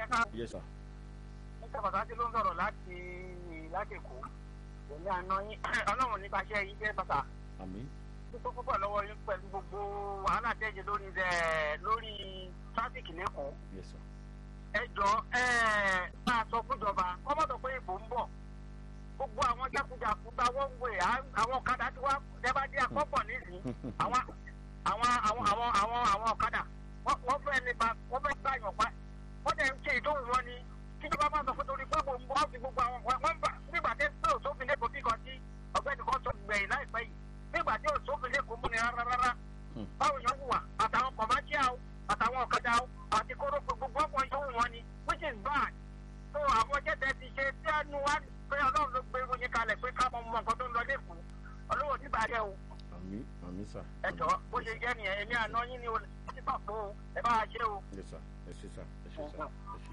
ẹ̀ka yes sir níta pàtàkì ló ń sọ̀rọ̀ láti láti èkó èmi àná yín ọlọ́run nípa iṣẹ́ yìí jẹ́ bàtà àmín tó púpọ̀ lọ́wọ́ yín pẹ̀lú gbogbo wàhálà tẹ́jẹ̀ lórí ẹ̀ lórí tráfíkì lẹ́kọ̀ọ́ yes sir ẹ jọ ẹ bá a sọ fúnjọba kọ́mọ́tò pé ìbò ń bọ̀ gbogbo àwọn jákujàku gba wọ́n wé àwọn ọ̀kadà tí wọ́n dẹ́ba dé àkọ́pọ̀ nísìnyí àwọn àwọn àwọn àwọn àwọn àwọn ọ̀kadà wọ́n wọ́n fẹ́ nípa wọ́n fẹ́ gbà yàn pa wọ́n dẹ̀ ń ṣe ìdóhùn wọn ni kíjọba máa sọ fún torí pé gbogbo wọn fi gbogbo àwọn wọ́n ń bà nígbà tí pé òṣòfin lẹ́kọ̀ọ́ bí kan tí ọ̀gbẹ́ni kan sọ gbẹ̀yìn láìpẹ́ yìí nígbà tí òṣòfin lẹ́kọ̀ọ́ múni rárá rárá báwo yẹn wùwà àtàwọn commercial àtàwọn ọ̀kadà àti kóró gbogbo ọkọ̀ yóò wọn ni which is bad so àwọn jẹ́tẹ̀ ti ṣe tí a nu wá pé ọlọ́run ló gbé oyin kalẹ̀ pé ká mọ mọ nǹkan tó ń lọ lẹ́kọ̀ọ́ ọlọ́wọ́ ní bàjẹ́ o àmín àmín sir ẹ jọ bó ṣe jẹ́ nìyẹn èmi àná yín ni o ti bà fún o ẹ bá a ṣe o. yes sir ẹ ṣé sir ẹ ṣé sir ẹ ṣé.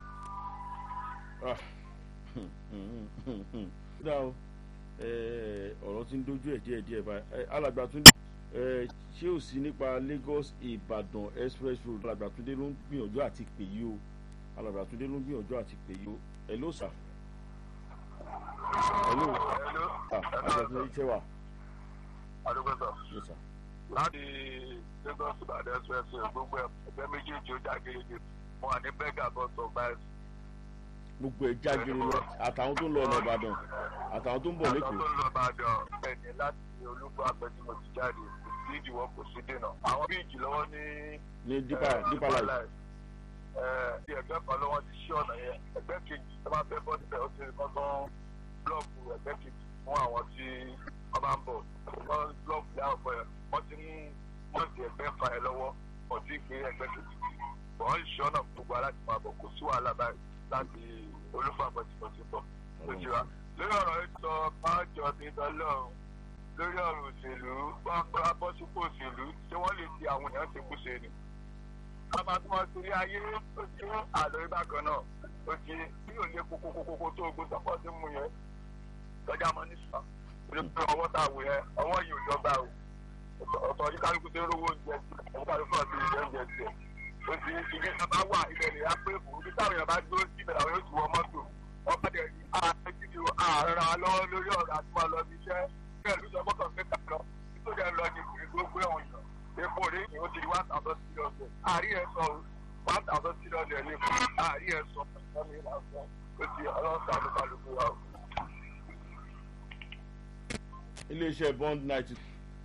ah dá o eh, ọ̀rọ̀ tí ń dojú ẹ̀ díẹ̀ díẹ̀ báyìí Eh, alàgbà tún eh, ṣé ò sí nípa Lagos Ìbàdàn express road alàgbà Túndé ló ń gbìyànjú àti pè yí o alàgbà Túndé ló ń gbìyànjú àti pè yí o hello sir hello Hello. ah alàgbà Túndé ṣe wà Adúgbòsọ. yes sir Láti Lagos Ìbàdàn Express gbogbo ẹgbẹ́ méjèèjì ó jágéjì mo wà ní Bẹ́gà bọ́sọ̀ báyìí. gbogbo ẹ̀ jágere lọ àtàwọn tó ń lọ ọ̀nà Ìbàdàn àtàwọn tó ń bọ̀ Àwọn lẹ́kọ̀ọ́ tó ń lọ Ìbàdàn ẹni láti olúkọ àgbẹ̀tìmọ̀ ti jáde kò sí ìdíwọ́ kò sí dènà. Àwọn bíìjì lọ́wọ́ ní ní deeper deeper life Ti ẹgbẹ́ kan lọ́wọ́ ti ṣí ọ̀nà yẹn. Ẹgbẹ́ kejì tó máa fẹ́ bọ́ níbẹ̀ ó ti rí kan tán blọọkù ẹgbẹ́ kejì fún àwọn tí wọ́n bá ń bọ̀. Wọ́n blọọkù yà ọ̀pọ̀ yẹn. Wọ́n ti mú mọ́ọ̀tì ẹgbẹ́ fa ẹ lọ́wọ́. Wọ́n ti gbé ẹgbẹ́ kejì tì. Wọ́n ń ṣí ọ̀nà gbogbo aláti máa bọ̀ kò sí wàhálà báyìí láti olúfà àgbẹ̀tìmọ̀ ti bọ̀. Ó ti wá. Lórí ọ̀rọ̀ yìí sọ májọ ní dọ́lọ́run lórí ọ̀rọ̀ òṣèlú pápá bọ́sùpọ̀ òṣèlú tí wọ́n lè ti àwọn èèyàn ṣe kú ṣe ni. Bàbá tí wọ́n torí ayé ó ti ń àlọ́ ìbákan náà ó ti bí ò lè kókókókó tó ogun sọ́kọ̀ tí mú yẹn lọ́jà mọ́ ní sàn. Ó lè pé ọwọ́ tá a wò yẹn ọwọ́ yìí ò jọba o. Ọ̀tọ̀ yìí kálukú tó ń rówó oúnjẹ sí ọ̀tọ̀ kálukú náà ti rí oúnjẹ sí ẹ̀. Ó ti ibi tí bá wà ilẹ̀ lè yá pé kò ibi táwọn èèyàn bá dúró sí ibẹ̀ làwọn yóò ti wọ mọ́tò. Wọ́n bá dẹ̀ ní ààrẹ lọ́wọ́ lórí ọ̀rọ̀ àti máa lọ bí iṣẹ́ bẹ́ẹ̀ ló sọ fọ́kàn pé kà lọ nítorí ẹ lọ ní ìpínlẹ̀ gbogbo ẹ̀wọ̀n yàn epo rẹ̀ ní o ti di one thousand three hundred àárí ẹ̀ sọ one thousand three hundred ní fún àárí ẹ̀ sọ ẹ̀mí lásán o ti ọlọ́sàn ló kálukú wa o. iléeṣẹ́ bond ninety.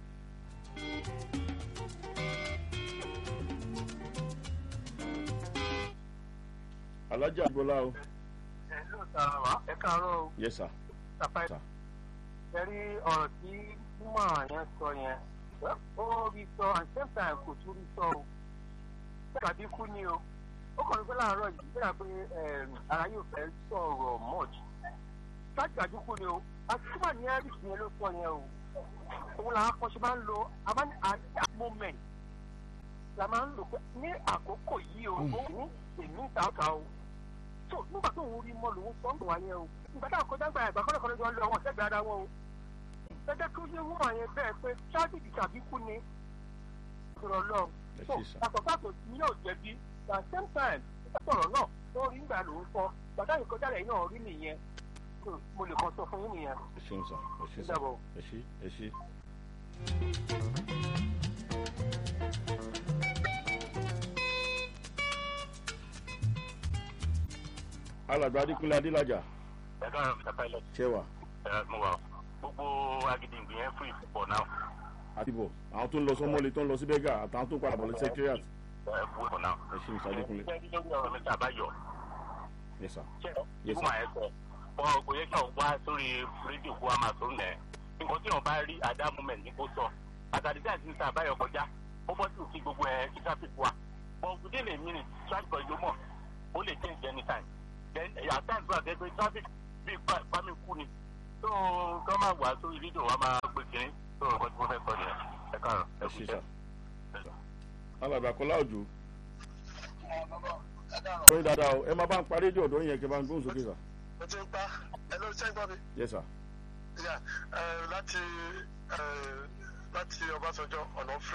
alájà àgbọ̀lá o ẹ ló sàrọ̀ wá ẹ káàárọ̀ o yes sir tàpá sir ẹ rí ọ̀rọ̀ tí mímọ̀ yẹn sọ yẹn ó rí sọ and same time kò tún rí sọ o tàbí kú ni o ó kàn ní pé láàárọ̀ yìí bí wàá pé ara yóò fẹ́ sọ̀rọ̀ much tàbí kú ni o àti tí wà ní ẹ́rì yẹn ló sọ yẹn o òun làwọn akọ́ṣe máa ń lo àmọ́ at that moment la máa ń lò pé ní àkókò yìí o ó ní èmi ń ta ọ̀tà o tó nígbà tó ń rí mọ́ lòun sọ ń bọ̀ wáyé o nígbà táwọn kọjá gba ẹ̀gbà kọ́lọ́kọ́lọ́ jọ ń lọ wọn sẹ́gbẹ̀ẹ́ ara wọn o gẹ́gẹ́ kí ó ṣe wúwà yẹn bẹ́ẹ̀ pé tragedy tàbí kú ni ìrọ̀ lọ ẹ so ṣe sir àtọ̀tàtò tí yóò jẹ̀bi at the same time sọ̀rọ̀ náà tó rí ìgbà lòun sọ gbàdá ìkọjá lẹ́yìn náà rí nìyẹn So, mo lè kàn sọ fún yín nìyẹn ẹ ṣeun sir ẹ ṣe sir Dàbọ̀. ẹ ṣe ẹ ṣe. alàgbà adékúnlé adélájà ẹ káàárọ̀ mr pilot ṣe wà ẹ mo wà gbogbo agídìgbì yẹn fún ìfipọ̀ náà àti bọ̀ àwọn tó ń lọ sọmọlé tó ń lọ sí bẹ́gà àtàwọn tó ń padà bọ̀ lọ secretariat ẹ fún ìfipọ̀ náà. ẹ ṣe mr adékúnlé ẹ ní lórí ọ̀rọ̀ mẹ́ta àbáyọ yes sir ṣé Yes, ikú sir. màá ẹ sọ ọ kò yẹ kí ọ wá sórí rédíò kó a máa tó nẹ nǹkan tí wọn bá rí at that moment ní kó sọ àtàdé tí àti níta àbáyọ kọjá ó bọ́ sí òkè gbogbo ẹ kí traffic wa but within a minute traffic ọjọ́ mọ̀ ó lè change anytime then at times wà gẹ́gẹ́ traffic bí pàmì kú ni tó kọ́ máa wà sórí rédíò wa máa gbé kiri tó nǹkan tí wọ́n fẹ́ sọ nìyẹn ẹ káàárọ̀ ẹ ẹ ṣe kú sir iṣẹ́. alàgbà kọlá òjò wọ́n dáadáa o ẹ máa bá ń parí rédíò ọ̀dọ́ yẹn kí ẹ bá ń gbóhùn sókè sir mo ti ń pa ẹ ló ṣe ń gbọ́ mi yes sir Yeah, eh, láti eh, láti ọbásanjọ́ ọ̀nà free